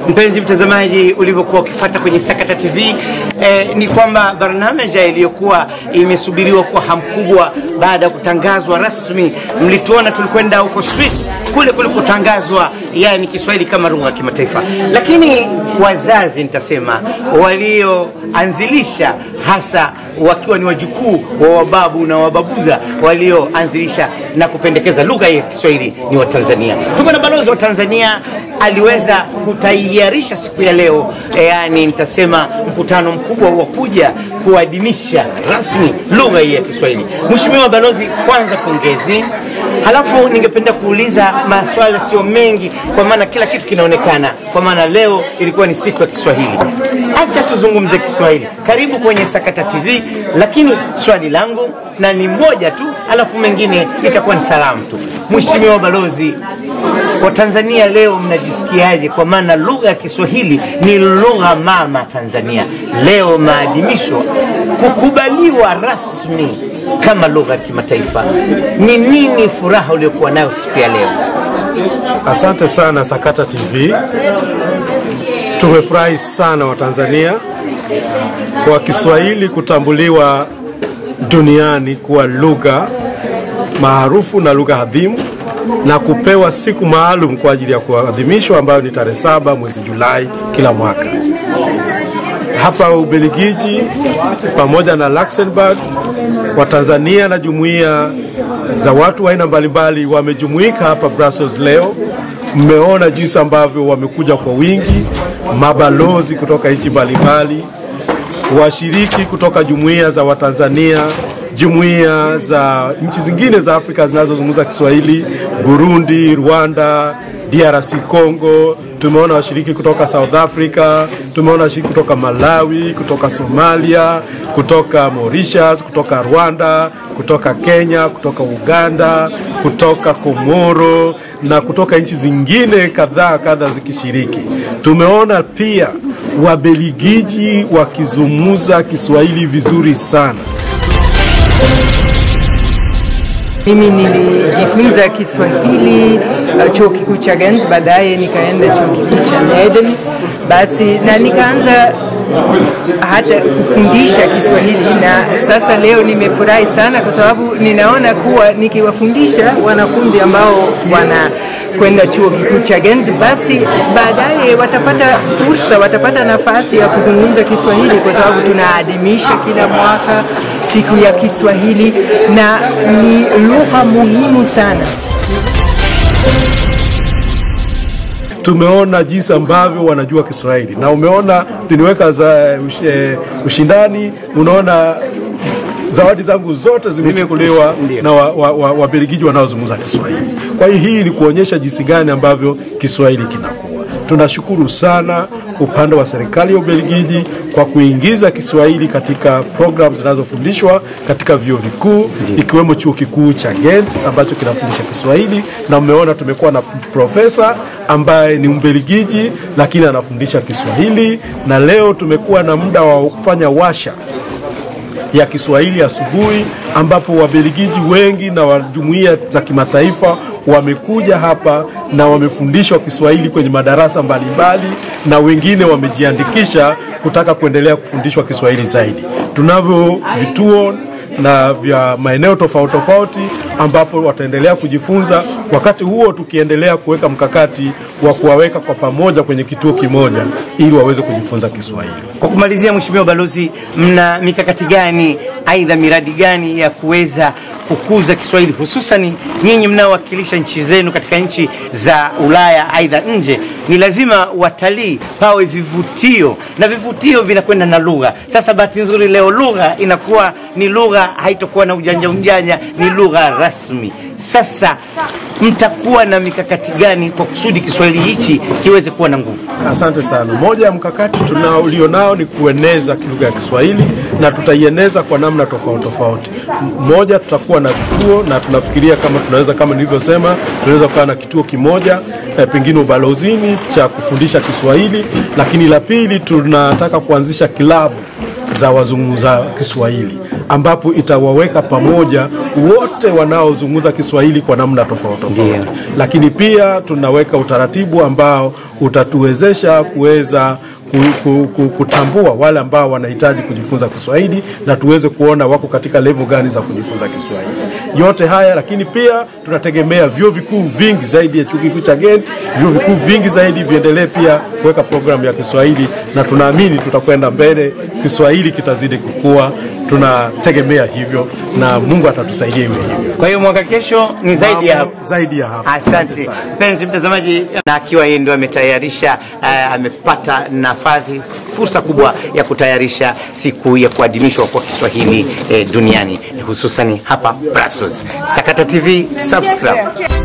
Mpenzi mtazamaji, ulivyokuwa ukifuata kwenye Sakata TV eh, ni kwamba barnamija iliyokuwa imesubiriwa kwa hamu kubwa baada ya kutangazwa rasmi, mlituona tulikwenda huko Swiss kule kulikotangazwa yani Kiswahili kama lugha ya kimataifa, lakini wazazi nitasema walioanzilisha hasa wakiwa ni wajukuu wa wababu na wababuza walioanzilisha na kupendekeza lugha ya Kiswahili ni Watanzania. Tuko na balozi wa Tanzania aliweza kutaiyarisha siku ya leo e, yani nitasema mkutano mkubwa wa kuja kuadhimisha rasmi lugha hii ya Kiswahili. Mheshimiwa Balozi, kwanza pongezi. Halafu ningependa kuuliza maswala sio mengi, kwa maana kila kitu kinaonekana, kwa maana leo ilikuwa ni siku ya Kiswahili. Acha tuzungumze Kiswahili. Karibu kwenye Sakata TV, lakini swali langu na ni moja tu, alafu mengine itakuwa ni salamu tu. Mheshimiwa Balozi, Watanzania leo mnajisikiaje? Kwa maana lugha ya Kiswahili ni lugha mama Tanzania. Leo maadhimisho kukubaliwa rasmi kama lugha ya kimataifa, ni nini furaha uliokuwa nayo siku ya leo? Asante sana Sakata TV. Tumefurahi sana Watanzania kwa Kiswahili kutambuliwa duniani kuwa lugha maarufu na lugha adhimu na kupewa siku maalum kwa ajili ya kuadhimishwa ambayo ni tarehe saba mwezi Julai kila mwaka. Hapa Ubelgiji pamoja na Luxembourg, Watanzania na jumuiya za watu wa aina mbalimbali wamejumuika hapa Brussels leo. Mmeona jinsi ambavyo wamekuja kwa wingi, mabalozi kutoka nchi mbalimbali, washiriki kutoka jumuiya za Watanzania, jumuiya za nchi zingine za Afrika zinazozungumza Kiswahili, Burundi, Rwanda, DRC Congo. Tumeona washiriki kutoka South Africa, tumeona washiriki kutoka Malawi, kutoka Somalia, kutoka Mauritius, kutoka Rwanda, kutoka Kenya, kutoka Uganda, kutoka Komoro na kutoka nchi zingine kadhaa kadha zikishiriki. Tumeona pia Wabeligiji wakizungumza Kiswahili vizuri sana. Mimi nilijifunza Kiswahili uh, chuo kikuu cha Ghent, baadaye nikaenda chuo kikuu cha Leiden, basi na nikaanza hata kufundisha Kiswahili, na sasa leo nimefurahi sana kwa sababu ninaona kuwa nikiwafundisha wanafunzi ambao wana kwenda chuo kikuu cha Ghent, basi baadaye watapata fursa, watapata nafasi ya kuzungumza Kiswahili kwa sababu tunaadhimisha kila mwaka siku ya Kiswahili na ni lugha muhimu sana. Tumeona jinsi ambavyo wanajua Kiswahili na umeona niliweka za ush, eh, ushindani. Unaona zawadi zangu zote zimechukuliwa na Wabelgiji wa, wa, wa wanaozungumza Kiswahili. Kwa hiyo hii ni kuonyesha jinsi gani ambavyo Kiswahili kinakuwa. Tunashukuru sana upande wa serikali ya Ubelgiji kwa kuingiza Kiswahili katika programu zinazofundishwa katika vyuo vikuu ikiwemo chuo kikuu cha Ghent ambacho kinafundisha Kiswahili, na mmeona tumekuwa na profesa ambaye ni Mbelgiji lakini anafundisha Kiswahili, na leo tumekuwa na muda wa kufanya washa ya Kiswahili asubuhi ambapo Wabelgiji wengi na wa jumuiya za kimataifa wamekuja hapa na wamefundishwa Kiswahili kwenye madarasa mbalimbali na wengine wamejiandikisha kutaka kuendelea kufundishwa Kiswahili zaidi. Tunavyo vituo na vya maeneo tofauti tofauti ambapo wataendelea kujifunza, wakati huo tukiendelea kuweka mkakati wa kuwaweka kwa pamoja kwenye kituo kimoja ili waweze kujifunza Kiswahili. Kwa kumalizia, Mheshimiwa Balozi, mna mikakati gani, aidha miradi gani ya kuweza kukuza Kiswahili hususan nyinyi mnaowakilisha nchi zenu katika nchi za Ulaya aidha nje? Ni lazima watalii pawe vivutio na vivutio vinakwenda na lugha. Sasa bahati nzuri leo lugha inakuwa ni lugha, haitokuwa na ujanja ujanja, ni lugha rasmi. Sasa mtakuwa na mikakati gani kwa kusudi Kiswahili hichi kiweze kuwa na nguvu? Asante sana. Moja ya mkakati tunao ulionao ni kueneza lugha ya Kiswahili na tutaieneza kwa namna tofauti tofauti. Moja, tutakuwa na vituo na tunafikiria kama tunaweza, kama nilivyosema, tunaweza kuwa na kituo kimoja eh, pengine ubalozini cha kufundisha Kiswahili, lakini la pili tunataka kuanzisha kilabu za wazungumza Kiswahili ambapo itawaweka pamoja wote wanaozungumza Kiswahili kwa namna tofauti tofauti, Ndiyo. lakini pia tunaweka utaratibu ambao utatuwezesha kuweza ku- ku- ku- kutambua wale ambao wanahitaji kujifunza Kiswahili na tuweze kuona wako katika level gani za kujifunza Kiswahili. Yote haya lakini pia tunategemea vyuo vikuu vingi zaidi ya chuo kikuu cha Ghent, vyuo vikuu vingi zaidi viendelee pia kuweka programu ya Kiswahili, na tunaamini tutakwenda mbele, Kiswahili kitazidi kukua. Tunategemea hivyo na Mungu atatusaidia iwe hivyo. Kwa hiyo mwaka kesho ni zaidi ya Mambo zaidi ya hapo. Asante sana. mpenzi mtazamaji, na akiwa yeye ndio ametayarisha uh, amepata nafasi fursa kubwa ya kutayarisha siku ya kuadhimishwa kwa Kiswahili eh, duniani eh, hususani hapa Brussels. Sakata TV subscribe.